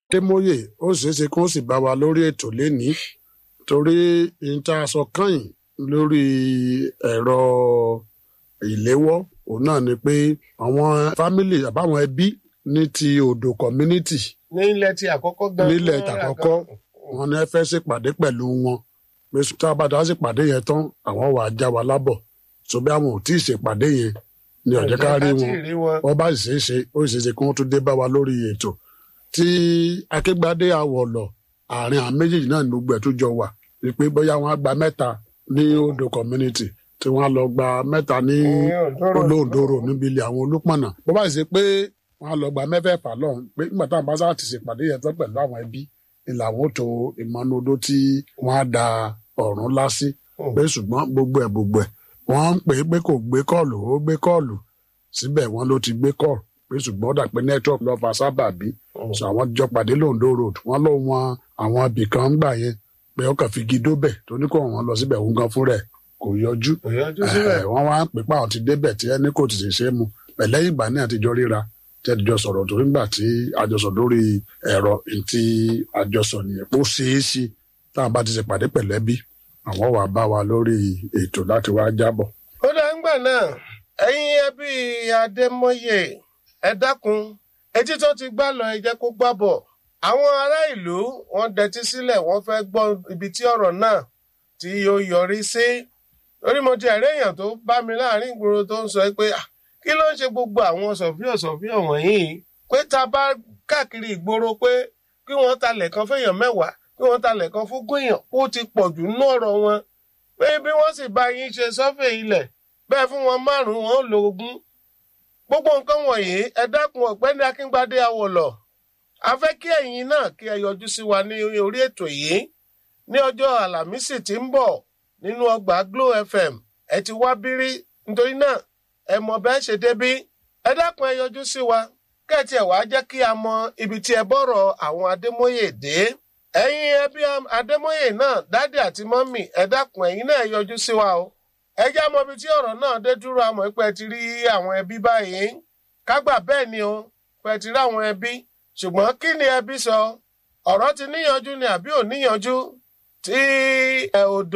Adémóyè ó ṣeé ṣe kó sì bá wa lórí ètò lénìí torí n tá a sọ kányìn lórí ẹ̀rọ ìléwọ́ òun náà ni pé àwọn fámìlì àbáwọn ẹbí ní ti odò community ní ilẹ̀ tí àkọ́kọ́ gan. nílẹ̀ tàkọ́kọ́ wọn ní ẹ fẹ́ ṣèpàdé pẹ̀lú wọn pé tá a bá dá ṣèpàdé yẹn tán àwọn wà á já wa lábọ̀ so bí àwọn ò tí ì ṣèpàdé yẹn ni ọ̀jẹ̀ ká rí wọn wọ́n bá sì ṣeé ṣe ó sì ṣeé ṣe kí wọ́n tún dé bá wa lórí ètò tí akégbádé àwọ̀lọ̀ àárín àwọn méjèèjì náà ní gbogbo ẹ̀ tó jọ wà wípé bóyá wọ́n á gba mẹ́ta ní odò community tí wọ́n á lọ gba mẹ́ta ní olóńdòrò níbi ilé àwọn olúpọ̀nà bó bá sì ṣe pé wọ́n á lọ gba mẹ́fẹ̀ẹ̀fà lọ́hùn pé nígbà táwọn bá sáà ti ṣèpàdé yẹn tán pẹ̀lú àwọn ẹbí ìlàwọ́ tó ìmọ̀nodó tí wọ́n á da ọ̀run lásì pé ṣùgbọ́n gbogbo ẹ̀ gbogbo ẹ̀ wọ́n ń pè é pé kò gbé kọ́ọ̀lù ó gbé kọ́ọ̀lù síbẹ̀ wọ́n ló ti gbé kọ́ọ̀lù pé ṣùgbọ́n ó dà pé network lọ fa sábàbí sọ àwọn jọ pàdé londo road wọ́n ló wọn àwọn ibì kan ń gbà yẹn pé ó kàn fi gidó bẹ̀ tó ní kó wọn lọ síbẹ̀ òun gan fúnra ẹ̀ kò yọjú kò yọjú síbẹ̀. wọ́n wá ń pè pé àwọn ti débẹ̀ tí ẹni kò tètè ṣe é mu pẹ̀lẹ́yìn ìgbà náà ti jọ ríra tí ẹni jọ sọ̀rọ̀ torí ńgbà tí àjọsọ lórí ẹ̀rọ tí àjọsọ nìyẹn ó ṣeé ṣe táwọn bá ti ṣe pàdé pẹ̀lẹ́bí àwọn wà bá wa lórí ètò láti wá jábọ̀. ó dá ń gbà náà ẹ̀yin ẹbí adémọye ẹ dákun etí tó ti gbá lọ ẹ jẹ́ kó gbá bọ̀ àwọn ará ìlú wọ́n dẹtí sílẹ̀ wọ́n fẹ́ gbọ́ ibi tí ọ̀rọ̀ náà tí yóò yọrí sí lórí mo ti ẹ̀rí èèyàn tó bá mi láàrin ìgboro tó ń sọ pé "Ah, kí ló ń ṣe gbogbo àwọn sọ̀fíọ̀ sọ̀fíọ̀ wọ̀nyí pé ta bá káàkiri ìgboro pé kí wọ́n talẹ̀ kan fẹ́yàn mẹ́wàá kí wọ́n talẹ̀ kan fún gbìyàn ó ti pọ̀ jù nínú ọ̀rọ̀ wọn pé bí wọ́n sì bá yín ṣe sọ́fẹ̀ ilẹ̀ bẹ́ẹ̀ fún wọn márùn-ún wọn ó lo ogún gbogbo nǹkan wọ̀nyí ẹ dákun ọ̀gbẹ́ni akíngbadé awọ̀lọ̀ a fẹ́ kí ẹ̀yin náà kí ẹ yọjú sí wa ní orí ètò yìí ní ọjọ́ àlàmísì tí ń bọ̀ nínú ọgbà Glo FM ẹ ti wá bírí nítorí náà ẹ mọ bẹ́ẹ̀ ṣe débí ẹ dákun ẹ yọjú sí wa kẹ́ẹ̀tì ẹ̀ wá jẹ́ kí a mọ ibi tí ẹ bọ̀rọ̀ àwọn Adémóyè dé ẹ̀yin ẹbí Adémóyè náà dádì àti mọ́mì ẹ dákun ẹ̀yin náà ẹ yọjú sí wa o ẹ já mọ ibi tí ọ̀rọ̀ náà dé dúró àmọ́ pé ẹ ti rí àwọn ẹbí báyìí kágbà bẹ́ẹ̀ ni o pé ẹ ti rí àwọn ẹbí ṣùgbọ́n kí ni ẹbí sọ ọ̀rọ̀ ti níyanjú ni àbí ò níyanjú tí ẹ odò